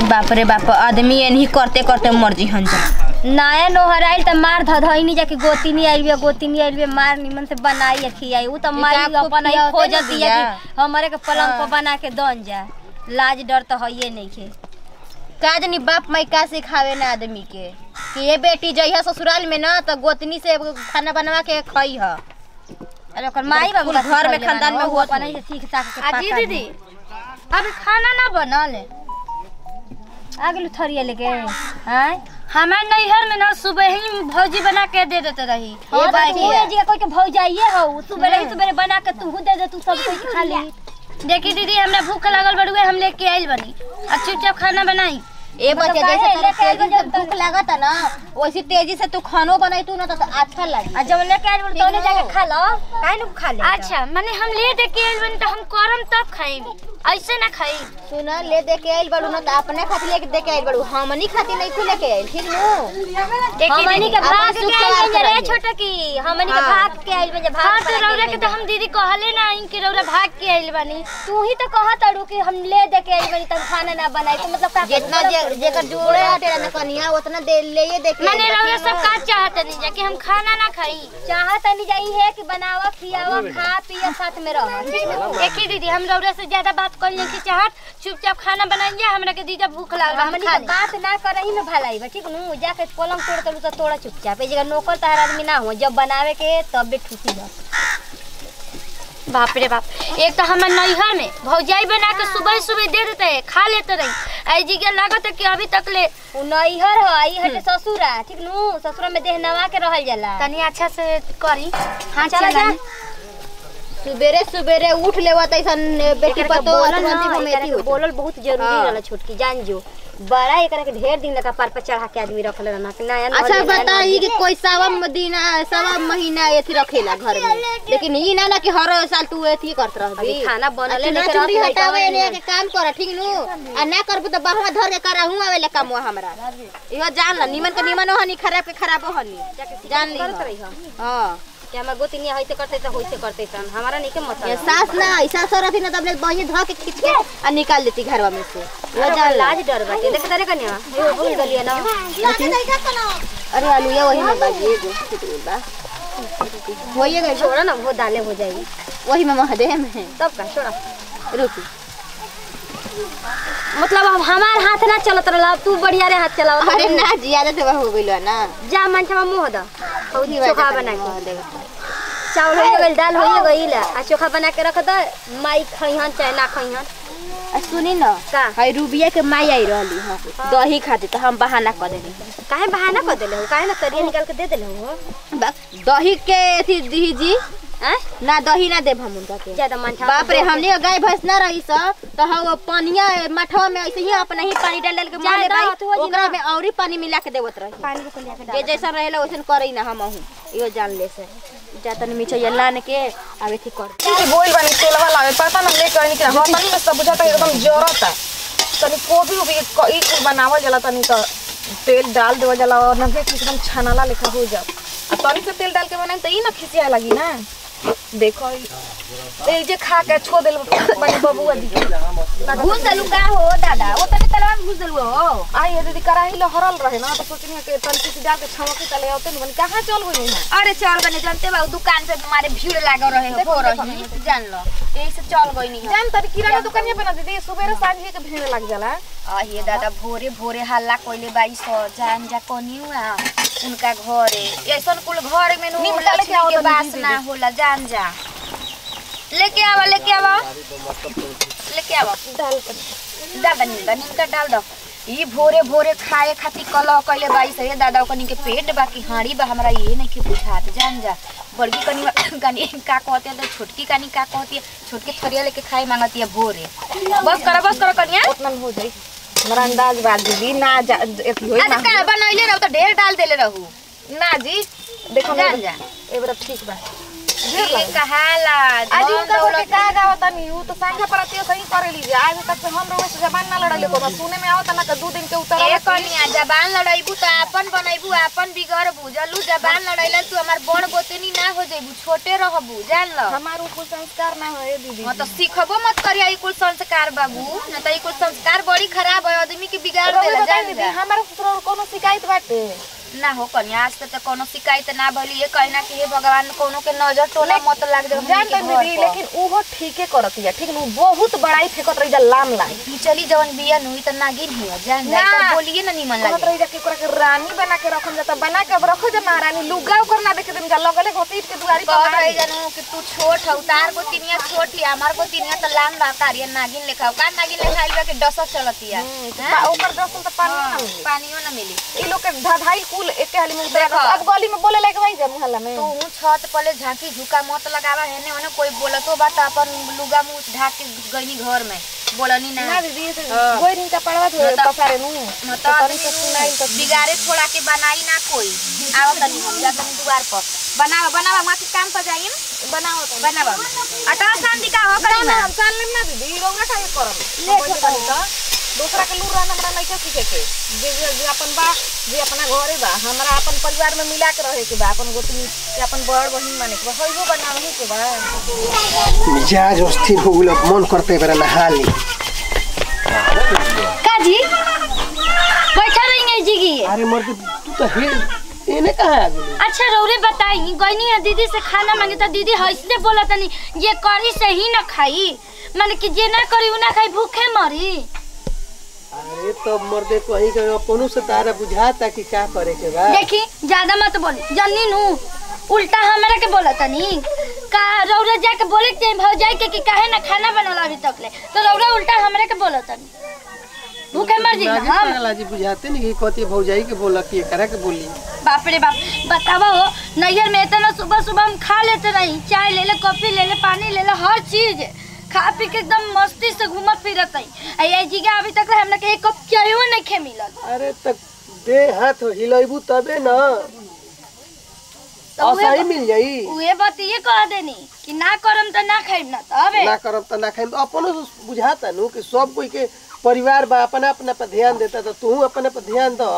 बाप रे बाप आदमी एनही करते करते मर जी हन नया नोहर आइल त मार धधइनी जाके गोतिनी आइल बिया गोतिनी आइल बिया मार निमन से बनाई आ खियाई उ त माई आपको अपन ही खियावते खोजत न दिया दिया। कि हमरे के पलंग पर बना के दन जा लाज डर त हइये नइखे का जानी बाप माई का सिखावे ना आदमी के कि ये बेटी जइहा ससुराल में ना तो गोतनी से खाना बनवा के खई ह अरे ओकर माई बाबू कुल घर में खानदान में हुआ अपन ही से सीख साख के अजी पका दीदी अभी खाना ना बनल आ गेलू थरिया लेके हैं हमार नैहर में ना सुबह ही भौजी बना के दे देते रही हाँ ये तो बात तू है। जी कोई के भौजाइए हो सुबह ही सुबह बना के तू दे दे तू सब कोई के खा ली देखी दीदी हमरा भूख लागल बड़ुए हम लेके आइल बनी अब चुपचाप खाना बनाई ए बच्चे काहे जैसे तोरा लेके आइल तेजी से बा जब भूख लागत ना वैसी तेजी से तू खानो बनाई तू ना तो अच्छा लगी आ जब लेके आइल बड़ तोने जाके खा लो काहे न खा ले अच्छा माने हम ले दे के आइल बनी तो हम करम तब खाई ऐसे ना खाई तू ना ले दे के आइल बड़ू ना तो अपने खातिर लेके दे के आइल बड़ू हमनी खातिर नहीं खुले के आइल ठीक नु देखी हमनी दीदी के भाग अपन के सुख आइल सवार रे कराइए। छोटा की हमनी के हाँ। भाग के आइल बे हाँ भाग तो रौरा के तो हम दीदी कहले ना इनके रौरा भाग के आइल बनी तू ही तो कहत अड़ू कि हम ले दे के आइल बनी तब खाना ना बनाई तो मतलब का जितना जे जेकर जोड़े हटे ना कनिया उतना दे ले ये दे के माने आइल बा, रौरा ठीक सब न? का चाहत नहीं जा कि हम खाना ना खाई चाहत नहीं जाई है कि बनावा खियावा खा पिया साथ में रह ठीक न? देखी दीदी हम रौरा से ज्यादा बात कर की चाहत चुपचाप खाना बनाइए हमरा के दीदा भूख लागल बा, हम हमनी खा के ले बात ना करही में भलाई बा ठीक नु जाके पलंग तोड़ तलू तो तोड़ा चुपचाप ए जगह नौकर तहर आदमी ना हो जब बनावे के तब भी ठुसी बा बाप रे बाप एक तो हमार नैहर में भौजाई बना के सुबह सुबह दे देते है खा लेते रही आई जी के लागत है कि अभी तक ले उ नैहर हो आई हटे ससुरा ठीक नु ससुरा में देह नवा के रहल जाला तनी अच्छा से करी हाँ चला जा सुबेरे सुबेरे उठ लेवा तैसन बेटी एकरा के पतो बोलल ना, तुरंत ही एकरा मेथी के होती बोलल बहुत जरूरी हाँ। रहला छोटकी जान जो बड़ा एकरा के ढेर दिन लगा पार पर चढ़ा के आदमी रखले रहना कि नया नया अच्छा नया नया बताई कि कोई सवा महीना सवा महीना एथी रखेला घर में लेकिन ई ना ना कि हर साल तू एथी करत रहबी अभी खाना बनले चुना नहीं चुरी करत हटावे लइका ने के काम कर ठीक नु आ ना करबू तो बहवा धर के कराहू आवेला काम हमरा इहो जान ल निमन के निमन हनी खराब के खराब हनी जान ली करत रही हम हां कि हमर गोतिनिया होइते करते त होइते करते सन हमारा नहीं के ये मतलब सास ना ऐसा सो रहती ना तब ले बही ध के खींच के आ निकाल देती घरवा में से इहो अरे जान लाज लाज डर बाटे देख तारे कन्या हे भूल गलिए ना अरे आलू ये वही में बाजी एगो छूट गइल बा होइए गइल बा। छोड़ा ना वो डाले हो जाएगी वही में महदे में तब का छोड़ा रुकी मतलब अब हमार हाथ ना चलत रहला अब तू बढ़िया रे हाथ चलाओ अरे ना ज्यादा से हो गइल बा ना जा मंचवा मुंह द हौदी चोखा बना के चावल हो गइल दाल हो गइल आ चोखा बना के रख द माई खइहन चाहे ना खइहन आ सुनी न का? हाय रूबिया के माई आई रहली हां दही खाती तो हम बहाना कर देली काहे बहाना कर देले हो काहे ना तरिया निकाल के दे देले हो बा- दही के अथी दी जी हैं ना दही ना देब हम उनका के ज्यादा मंचवा बाप रे हमने गाय भैंस ना रही स तो हम पानिया मठवा में ऐसे ही अपना ही पानी डाल डाल के मार ले ज्यादा भाई अथवा जी ओकरा ना। में औरी पानी मिला के देवत रही पानी को लिया के जे जैसा रहेला वैसन करई ना हम हूं इहो जान ले से जातन मिचैया लान के आवे थी कर के बोल बनी तेलवा लावे पता ना ले करनी के हां तनी में सब बुझाता एकदम जरता तनी कोबी उबी क- ई कुल बनावल जाला तनी त तेल डाल देवल जाला और नभे के एकदम छनाला लेखा हो जा आ तनी से तेल डाल के बनाई त ई ना खिसिया लगी ना देखो ई ए जे खा के छो देल बनी बबुआ दी घुस देलू का हो दादा वो तने तलवा में घुस देलू हो आई ये दीदी कराही ले हरल रहे ना तो सोचनी के तनी से डाल के छमकी तले होते नहीं बनी कहां चल गई ना अरे चल गने जानते बा दुकान पे तुम्हारे भीड़ लागल रहे हो हो रही जान लो यही से चल गई नहीं जान तरी किराना दुकानिया पे ना दीदी सुबह सांझ के भीड़ लग जाला आ ये दादा भोरे भोरे हल्ला कोइले बाई सो जान जा कोनी हुआ उनका घरे ऐसन कुल घर में नु नीम डाले के आओ लक्ष्मी के तनी बास दीदी। ना होला जान जा लेके आवा लेके आवा लेके आवा डाल दादा नींदा नींदा डाल दो ई भोरे भोरे खाए खातिर कलह कइले बाई से दादा कनी के पेट बाकी हाड़ी बा हमरा ये नहीं के बुझात जान जा बड़की कनी कनी का कहते हैं तो छोटकी कनी का कहती है छोटकी थरिया लेके खाए मांगती है भोरे बस करा बस करा कनिया उतना में हो जाई हमारा अंदाज बा दीदी ना जा एथी होई अच्छा ना का बनैले रहू तो ढेर डाल देले रहू ना जी देखो जान मेरे- जा ए बेटा ठीक बा ढेर ये कहाला आज धन उनका दौलत के का गावता नहीं ऊ तो संघा परतियो सही करे लीजिए आज तक से हम रोज से जबान ना लड़ले को सुने में आवता ना कि दू दिन के उतर ए कनिया जबान लड़ाइबू त आपन बनैबू आपन बिगड़ बुझलू जबान लड़ैला तू हमार बड़ गोतनी ना हो जइबू छोटे रहबू जान ल हमार ऊपर संस्कार ना है दीदी हाँ तो सीखबो मत करिया ई कुल संस्कार बाबू न त ई कुल संस्कार बड़ी खराब है आदमी के बिगाड़ रउआ देला बताई जान दीदी जा हमारा ससुर कोनो शिकायत बाटे ना हो कन्या आज तक तो कोनो शिकायत ना भली ये कहना कि हे भगवान कोनो के नजर टोला मत लाग दे हमनी जान के तो घर दीदी पर। लेकिन उहो ठीके करतिया ठीक न बहुत बड़ाई फेकत रही जा लाम लाम पिछली जवन बिया नुई त नागिन हिया जान जा ना। तो बोलिए ना निमन कहत लागे रही जा कि ओकरा के रानी बना के रखल जाता बना के अब रखो जा महारानी लुगा ओकर ना देखे दिन जा लगले घसीट के दुआरी पर कहत मार रही दी। जानू कि तू छोट हौ तार को तिनिया छोट ही हमार को तिनिया त लाम बाकारिया नागिन लेखा का नागिन लेखा आइल बा के डस चलतिया हम्म, तो हैं? पा- ओकर दर्शन तो पानी ना मिली पानियो ना मिली ई लोग के धधाई कुल एके हाली में उतरा देखो। अब गली में बोले लायक भाई जा मुहल्ला में तू हूँ छत पले झांकी झुका मत लगावा हेने ओने कोई बोलतो बा त अपन लुगा मुंह ढाक के गईनी घर में बोलनी ना ना दीदी ऐसे हाँ। गोई दिन का पड़वा तो मतलब- पसारे नु मतलब तो आदमी तनी से सुनाई तो बिगाड़े छोड़ा के बनाई ना कोई आओ तनी हम जा तनी दुआर पर बनावा बनावा माँ के काम पर जाइम बनाओ तो बनावा अटा शांति का हो ना करी ना ना हम जान लेम ना दीदी रौना का ये करम ले तो तो दूसरा के लूर रहना हमरा नहीं के सीखे के जे जे जे अपन बा जे अपना घरे बा हमरा अपन परिवार में मिला के रहे के बा अपन गोतनी के अपन बड़ बहिन माने के बा होइबो बनावे के बा मिजाज अस्थिर हो गेल मन करते बेरा नहा ली काजी बैठा रहेंगे जी की अरे मर्द तू तो हे एने कहाँ आ गेली अच्छा रौरे बताई गईनी है दीदी से खाना मांगे तो दीदी हंसले बोला तनी ये करी से ही ना खाई माने कि जे ना करी उ ना खाई भूखे मरी अरे तो मर्दे कहीं के अपनों से तारा बुझाता कि का करे के बा देखी ज्यादा मत बोली जन्नी नु उल्टा हमरा के बोला तनी का रौरा जाके बोले के भौजाई के कि काहे ना खाना बनला अभी तक ले तो रौरा उल्टा हमरा के बोला तनी भूखे मर जी नागे हम पागल जी बुझाते नहीं कि कथी भौजाई के बोला कि एकरा के बोली बाप रे बाप बतावा हो नैयर में इतना सुबह सुबह हम खा लेते रही चाय ले ले कॉफी ले ले पानी ले ले हर चीज खा पी के एकदम मस्ती से घूमत फिरत रही आई जी के अभी तक हमने के एक कप चायो नहीं खे मिलल अरे तक दे हाथ हिलैबू तबे न तो उहे असही मिल जाई उहे बात ये कह देनी कि ना करम तो ना खाइम ना तबे ना करब त ना खाइम अपनों से बुझाता नु कि सब कोई के परिवार बा अपना अपना पर ध्यान देता तो तू अपने पर ध्यान द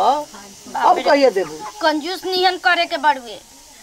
अब कहिए देबू कंजूस नियन करे के बड़ुए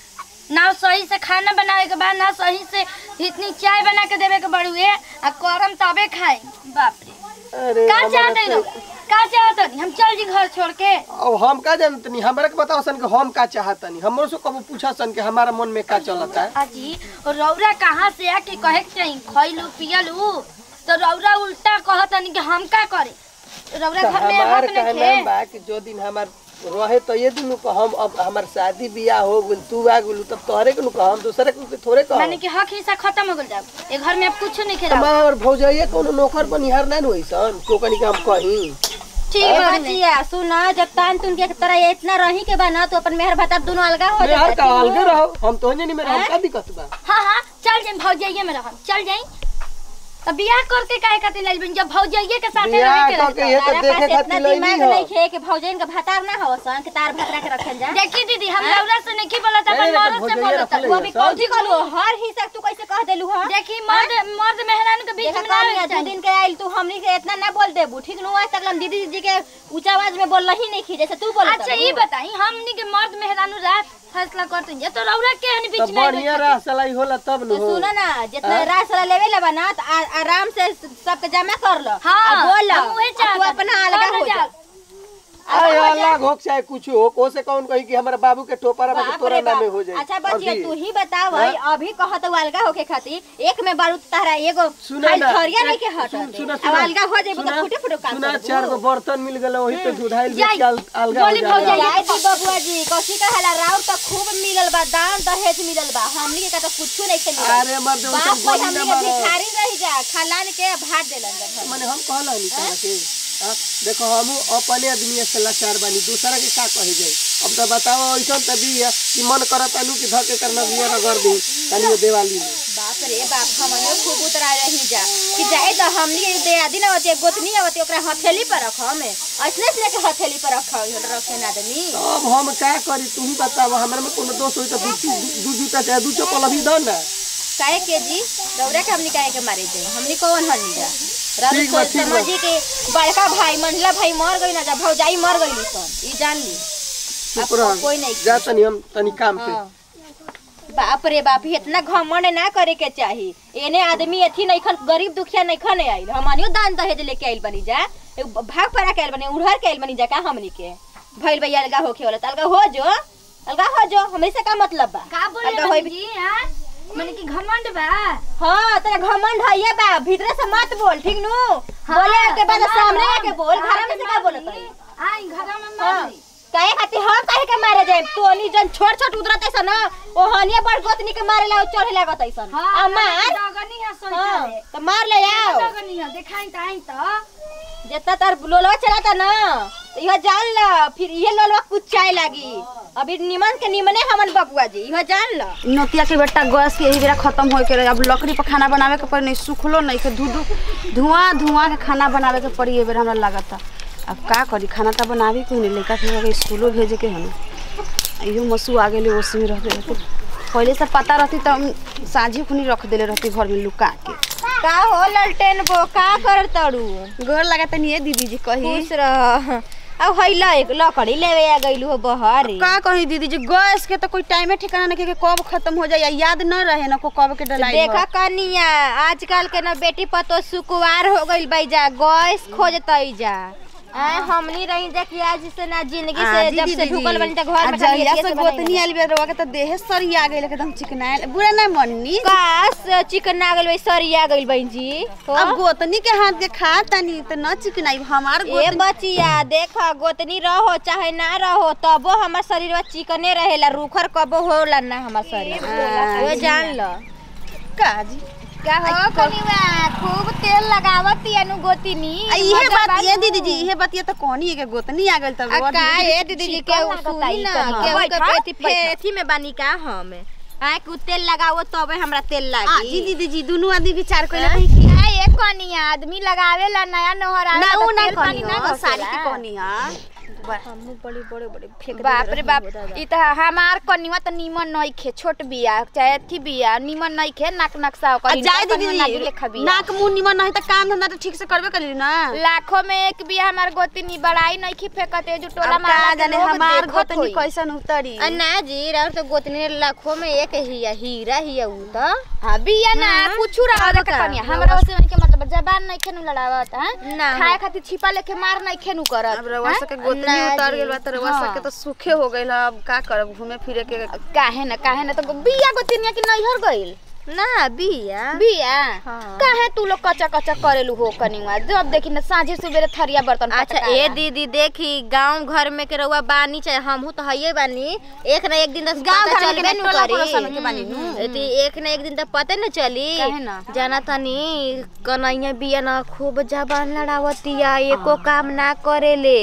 ना सही से खाना बनावे के बाद ना सही से इतनी चाय बना के देवे के बड़ुए आ करम तबे खाई बाप रे अरे का हमारा चाहते तो- लोग का चाहते हम चल जी घर छोड़ के अब हम का जानतनी हमरा के बताओ सन कि हम का चाहतनी हमरो से कबो पूछा सन कि हमारा मन में का चलता है अजी रौरा कहाँ से आके कहे के चाहिए खैलू पियलू तो रौरा उल्टा कहतनी कि हम का करे रौरा तो घर में हमार हक कहना नहीं बा कि जो दिन हमार रहे तो ये दिन को हम अब हमार शादी बियाह हो गेल तू आ गेलू तब तोहरे के नु हम दूसरे के थोड़े कह माने कि हक हिस्सा खत्म हो गल जाब ए घर में अब कुछ नहीं खेला हमार भौजाइए कोनो नौकर बनिहार ना होई सन को कनी के हम कहीं ठीक ए बा बचिया सुन जब तान तुन के तरह इतना रही के बा ना तो अपन मेहर भतार दोनों अलगा हो यार जाता का अलगे रहो हम तो नहीं मेरा हम का दिक्कत बा हाँ हाँ चल जाए भौजाइये में रहम चल जाई तो बियाह करके काहे खातिर लाइल बन जब भौजाइये के साथे बियाह रहे के करके रही ये तो तारा देखे पास खातिर इतना लइनी दिमाग हो नहीं खे कि भौजन का भतार ना हो सन कि तार भतरा के रखल जा देखी दीदी हम लौरा से नहीं बोलत अपन नहीं, नहीं, मर्द से भौजाइये बोलत रखले वो हैं भी सब। कौची कहलू हर हिस्सा तू कैसे कह देलू हां देखी मर्द मर्द मेहरान के बीच देखा में ना कहनी आवे दू चाहिए। दिन के आइल तू हमनी के इतना ना बोल देबू ठीक नु आज तक हम दीदी जी के ऊंचा आवाज में बोल ही नहीं खी जैसे तू बोल अच्छा ये बताई हमनी के मर्द मेहरानू रात फैसला करते हैं तो रौरा के हनी तब बीच में आइल बढ़िया बैठे? रह सलाई होला तब तो न हो सुनो ना जितना रात साला लेवे ले बना तो आ- आराम से सबके जमा कर लो हाँ, आ बोल लो हम उहे आ तू चाहत अपना हनी। अलगा कर हो जा जा। अरे अलग हो चाहे कुछ हो को से कौन कही कि हमारे बाबू के टोपरा में बाप तोरा रे नामे बाप। हो जाए अच्छा बचिया अभी। तू ही बताव अभी कहत हूँ अलगा होके खातिर एक में बारूद तारा एगो सुना खाली ना थरिया नहीं के सुन- हट सुना अब सुना अलगा हो जाइबो सुना, तो फुटे फुटे काम सुना करबू। चार गो बर्तन मिल गए वही पे दुधाइल जाई, बेच के अल- अलगा हो बोली जाए भौजाई। जाए दी बबुआ जी कौशी कहाला राउर तो खूब मिलल बा दान दहेज मिलल बा हमनी के का तो कुछ नहीं खेली अरे मर्द वो बाप सब भाई गोली हमनी ना के मारो भिखारी रही जा खालान के भाट देलन जा घर माने हम कहला नहीं कहला के हाँ, देखो हम अपने आदमी से लाचार बानी दूसरा के का कहे जाए अब तो बताओ ऐसा तभी है कि मन करत अनु कि धके करना बिया रगड़ दी तनी वो दिवाली में बाप बाप रे बाप हमने खूब उतरा रही जा कि जाए तो हमनी के दे आदि ना होती गोतनी आवती ओकरा हथेली पर रख हमें ऐसने ऐसने के हथेली पर रख रखे ना आदमी अब हम का करी तू ही बताव हमरा में कोनो दोष होई तो दू चीज- दू जूता चाहे दू चप्पल अभी दो ना काहे के जी रौरा के हमनी काहे के मारे जाए हमनी कौन हनी जा रब ठीक बा, सोच ठीक बा। समझी के बड़का भाई मंडला भाई मर गई ना जा भौजाई मर गई सन ई जान ली चुप अब रह कोई नहीं जा तनी हम तनी काम पे हाँ। बाप रे बाप इतना घमंड ना करे के चाही एने आदमी अथी नइखन गरीब दुखिया नइखन आइल हमनियो दान दहेज लेके आइल बनी जा एगो भाग पड़ा के आइल बनी उड़हर के आइल बनी जा का हमनी के भइल भैया अलगा होखे वाला त अलगा हो जो अलगा हो जो हमरे से का मतलब बा का बोले अलगा होई जी हां माने कि घमंड बा हाँ तेरा घमंड है ये बा भीतर से मत बोल ठीक नु बोले के बाद सामने आके बोल घर में से का बोलत है आई घर में हाँ। मारी काहे खातिर हम काहे के मारे जाए तो नी जन छोट छोट उतरत ऐसा ना ओ हनिया बड़ गोतनी के मारे ला चढ़े लागत ऐसा हां आ मार दगनी है सोई हाँ तो मार ले आओ दगनी है देखाई त आई त जितना तार लोलवा चलाता ना तो यह जान ला फिर ये लोलवा कुचाए लागी अभी निमन के निमने हमन बबुआ जी यह जान ला नोतिया के बेटा गैस के यही बेरा खत्म होए के रहे अब लकड़ी पर खाना बनावे के पड़ी नहीं सुखलो नहीं के धू धू धुआं धुआं के खाना बनावे के पड़ी ये बेर हमरा लागता अब का करी खाना तो बनावे के नहीं लड़का के स्कूलो भेजे के हन इहो मसू आ गेले ओसी में रह गए पहले से पता रहती तो हम साझी खुनी रख देले रहती घर में लुका के का हो ललटेन बो का कर तड़ू गोर लगाता नहीं है दीदी जी कही खुश रह अब हैला एक लकड़ी लेवे आ गइलू हो बहर का कही दीदी जी गैस के तो कोई टाइमे ठिकाना नहीं के कब खत्म हो जाए याद न रहे ना को कब के डलाई देखा कनिया आजकल के ना बेटी पतो सुकुवार हो गइल बई जा गैस खोजतई जा आ, हमनी रही जा कि आज से ना जिंदगी से जब से ढुकल बनी त घर में खाली जहिया एथिये से से गोतनी बनाई। आइल बे रवा के त देह सरिया गेल एकदम चिकनाइल बुरा ना मननी काश चिकन ना गइल बई सरिया गइल बई जी हो? अब गोतनी के हाथ के खा तनी त न चिकनाई हमार ए गोतनी बचिया देख गोतनी रहो चाहे ना रहो तबो हमर शरीरवा चिकने रहेला रूखर कबो होला ना हमर शरीर वो जान ल का जी का हो कनिवा खूब तेल लगावत यानु गोतनी आ इहे बात ये दीदी जी इहे बात ये त कहनी है के गोतनी आ गेल त आ का ए दीदी जी के सुनी ना के के पेथी पेथी में बानी का हम आ के तेल लगावो तबे हमरा तेल आ लागी जी दीदी जी दुनु आदमी विचार कइले कहीं की आ एक कनिया आदमी लगावेला नया नोहर ना आवेला उ त ना तेल पानी कहनी ना हो साड़ी घसेला। के कहनी हां हमहू बड़ी बड़े बड़े फेंक बाप रे बाप ई त हमार कनिवा त निमन नइखे छोट बिया चाहे अथी बिया निमन नइखे नाक नक्शा आ ओकर जाए इनका दीदी कनिवा नागी जी लेखा बिया नाक मुंह निमन नहीं त काम धंधा त ठीक से करबे करी ना लाखों में एक बिया हमार गोतिनी बड़ाई नइखे फेकते जो टोला अब का मारा जाने हमार गोतनी कैसन उतरी आ ना जी राउर तो गोतनी लाखों में एक हिया हीरा हिया उ त हां बिया ना कुछ रहा अब के का? कनिया हमरा ओसे के मतलब जबान नइखे नु लड़ावत हां ना खाए खातिर छिपा लेके मार नइखे नु करत अब रवा सके गोतनी ना उतर जी। गेल बा त रवा हाँ। सके त सुखे हो गइल अब का करब घूमे फिरे के काहे ना काहे ना तो बिया गोतिनिया कि नैहर गइल ना बिया बिया हाँ। काहे तू लोग कच्चा कच्चा करेलू हो कनिवा जब देखी ना साँझे सुबेरे थरिया बर्तन अच्छा पटकाला। ए दीदी देखी गांव घर में के रउआ बानी चाहे हमहू तो हइये बानी एक ना एक दिन तो गाँव पता घर में चलबे के नु टोला करी पड़ोसन के बानी नु। हम्म, तो एक ना एक दिन तो पते न चली काहे ना? जाना तनी कन्हैया बिया ना खूब जबान लड़ावतिया एको काम ना करेले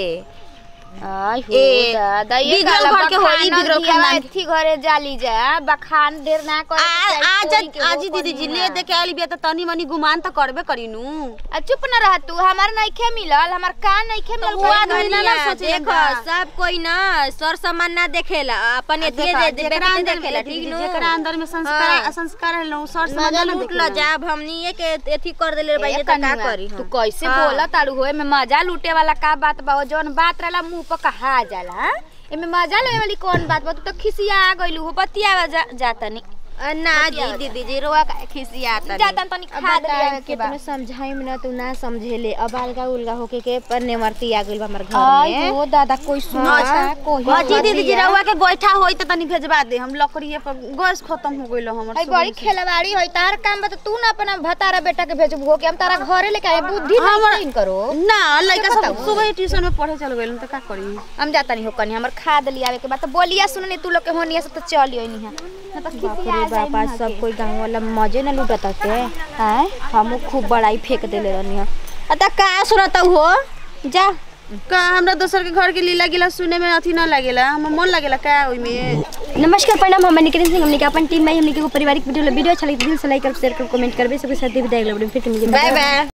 आई हो ए, दादा ये बिगड़ल गाला घर के होई, बखानल बिगड़ल दिया खानदान के। एथी घरे जाली जा बखान देर ना करे के चाही, आज कोई के हो आज दीदी जी ले दे के आइल बिया त तनी मनी गुमान त करबे करी नु आ चुप न रह तू हमार नइखे मिलल हमार का नइखे मिलल वो आदमी ना ना कन्हैया, सोचे देखो सब कोई ना सर सामान ना देखेला अपन एथिए देखा, दे जेकरा बेटे अंदर देखेला दीदी, ठीक नु जेकरा अंदर में संस्कार हाँ। संस्कार है लो सर मजा समझ लूट ल जाब हमनी के एथी कर देले भाई ए त का कनिया, करी तू हम? कैसे हाँ। बोला तारू होए में मजा लूटे वाला का बात बा हो जौन बात रहला मुंह पर कहा जाला हाँ? एमे मजा लेवे वाली कौन बात बा तू तो खिसिया आ गइलू हो बतिया जा, जातनी अ, ना जी दीदी जी रोआ का खिसियाता जातन तनी खाद लियावे के बा कितने समझाई में ना तू ना समझेले अब अलगा उलगा होके के पर नेमरती आ गइल बा हमर घर आई में हो दादा कोई सुना कोई हां जी दीदी जी रहुआ के गोइठा होई त तनी भेजबा दे हम लकड़िए पर गैस खत्म हो गइल हमर आई बड़ी खेलवाड़ी होई तार काम बा त तू ना अपना भतारा बेटा के भेजबू हो के हम तारा घरे लेके आए बुद्धि नहीं करो ना लइका सब सुबह ट्यूशन में पढ़े चल गइल त का करी हम जाता नहीं हो कनी हमर खाद लियावे के बाद तो बोलिया सुननी तू लोग के होनिया से तो चलियो नहीं है ना तो बाप रे बापा सब कोई गांव वाला मजे ना लूटत के हैं हमहू खूब बड़ाई फेंक देले रहनी है अता का सुनत हो जा का हमरा दोसर के घर के लीला गिला सुने में अथी ना लागेला हम मन लागेला का ओइ में नमस्कार प्रणाम हम निकिन सिंह हमने के अपन टीम में हमने के एगो पारिवारिक वीडियो वीडियो अच्छा लगे तो दिल से लाइक कर शेयर कर कमेंट करबे सबके साथ विदाई लगबे फिर मिलते बाय बाय